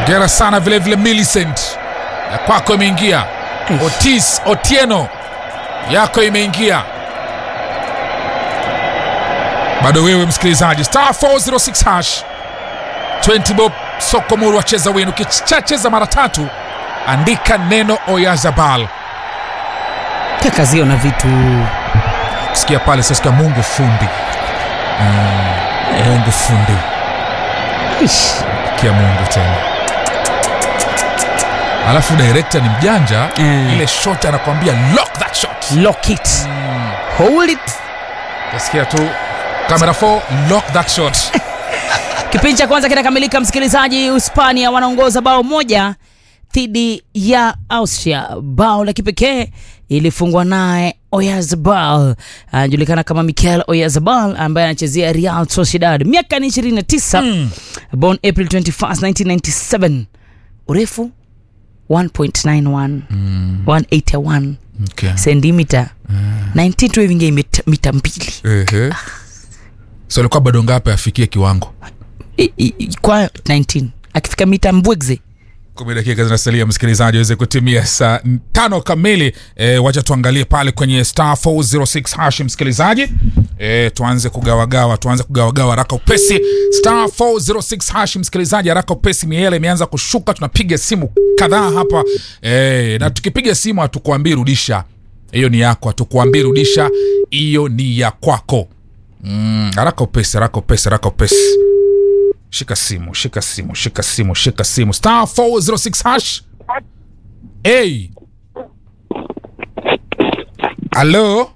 Ongera sana vile vile Millicent, ya kwako imeingia. Otis Otieno, yako imeingia. Bado wewe msikilizaji, star 406 hash 20 bob soko muru wacheza wenu. Ukichacheza mara tatu, andika neno Oyazabal. kakazio na vitu Sikia pale sasikia Mungu fundi, mm, Mungu fundi Ish. kia Mungu tena. Alafu director ni mjanja Mm. ile shot anakwambia lock that shot. lock it hold it Tasikia tu camera 4 lock that shot. kipindi cha kwanza kinakamilika msikilizaji hispania wanaongoza bao moja dhidi ya austria bao la kipekee ilifungwa naye oyazabal anajulikana kama michael oyazabal ambaye anachezea real sociedad miaka ni 29 Mm. born april 21 1997 urefu 1.91 181 Okay. sentimita 19 tu hivingia mita, mita mbili Ehe. So alikuwa bado ngapi afikie kiwango? I- i- i- kwa 19 akifika mita mbwegze kumi dakika zinasalia msikilizaji aweze kutimia saa tano kamili e, wacha tuangalie pale kwenye star 406 hash msikilizaji e, tuanze kugawagawa tuanze kugawagawa haraka upesi star 406 hash msikilizaji haraka upesi miela imeanza kushuka tunapiga simu kadhaa hapa e, na tukipiga simu hatukuambii rudisha hiyo ni yako hatukuambii rudisha hiyo ni ya kwako mm, haraka upesi haraka upesi haraka upesi shika simu shika simu shika simu shika simu star 406 hash hey. halo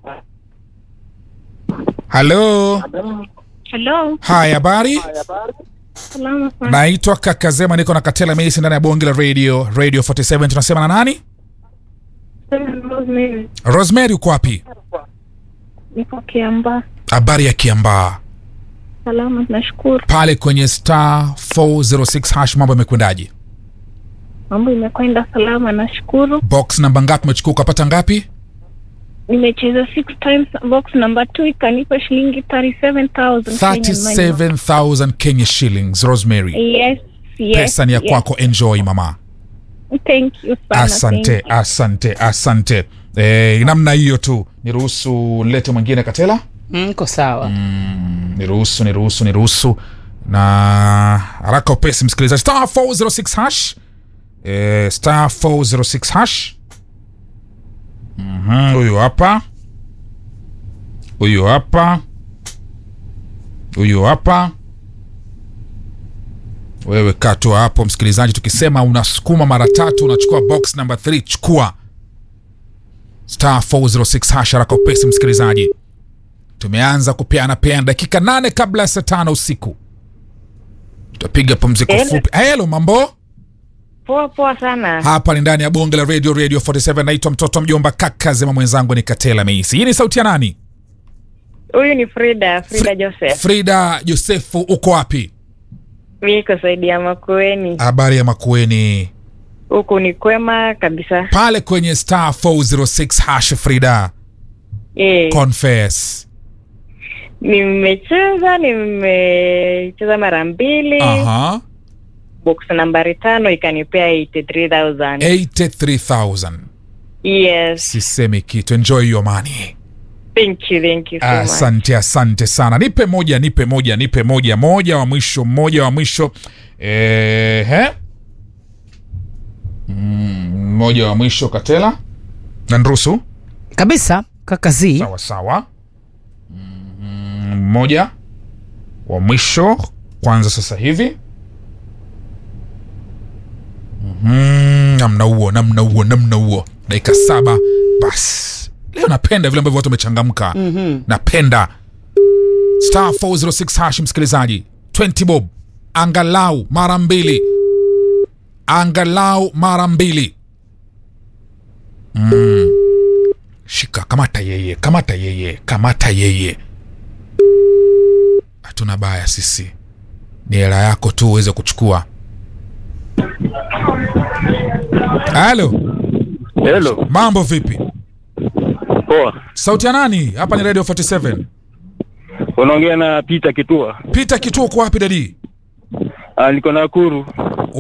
halo Hello, haya habari salama sana. naitwa kakazema niko na katela meisi ndani ya bonge la radio radio 47 tunasema na nani Rosemary, rosemary uko wapi niko Kiambaa. habari ya kiambaa Salama, nashukuru. pale kwenye star 406 hash mambo yamekwendaje Mambo imekwenda salama, nashukuru. box namba ngapi umechukua ukapata ngapi Nimecheza six times box number two ikanipa shilingi 37,000 Kenyan money. 37000 kenya shillings rosemary Yes, yes. pesa ni ya yes. kwako enjoy mama Thank you sana. asante thank you. asante asante e, namna hiyo tu niruhusu lete mwingine katela mko sawa niruhusu niruhusu niruhusu na haraka upesi msikilizaji star 406 hash e, star 406 hash Mhm, huyu hapa huyu hapa huyu hapa wewe kaa tu hapo msikilizaji tukisema unasukuma mara tatu unachukua box number 3 chukua star 406 hash haraka upesi msikilizaji tumeanza kupeana peana dakika nane kabla ya saa tano usiku tutapiga pumziko Hello. fupi helo mambo Poa poa sana. hapa ni ndani ya bonge la radio radio 47 naitwa mtoto wa mjomba kaka zema mwenzangu ni katela meisi hii ni sauti ya nani Huyu ni Frida, Frida Joseph. frida josefu uko wapi Niko saidi ya Makueni. habari ya makueni Huku ni kwema kabisa. pale kwenye star 406 hash frida Eh, confess nimecheza nimecheza mara mbili. aha Box nambari tano ikanipea 83000 83000 Yes. sisemi kitu enjoy your money Thank you, thank you so much. asante asante sana nipe moja nipe moja nipe moja moja wa mwisho mmoja wa mwisho Ehe. Mm, mmoja wa mwisho katela na nruhusu kabisa kakazi sawa sawa Mm, mmoja wa mwisho kwanza sasa hivi Mhm, namna huo namna huo namna huo dakika saba basi leo napenda vile ambavyo watu wamechangamka Mhm. napenda star 406 hash msikilizaji 20 bob angalau mara mbili angalau mara mbili mm. shika kamata yeye kamata yeye kamata yeye hatuna baya sisi ni hela yako tu uweze kuchukua halo Hello, mambo vipi poa. sauti ya nani hapa ni radio 47 Unaongea na Peter Kitua. pita kituo kwa wapi dadi Ah, niko Nakuru.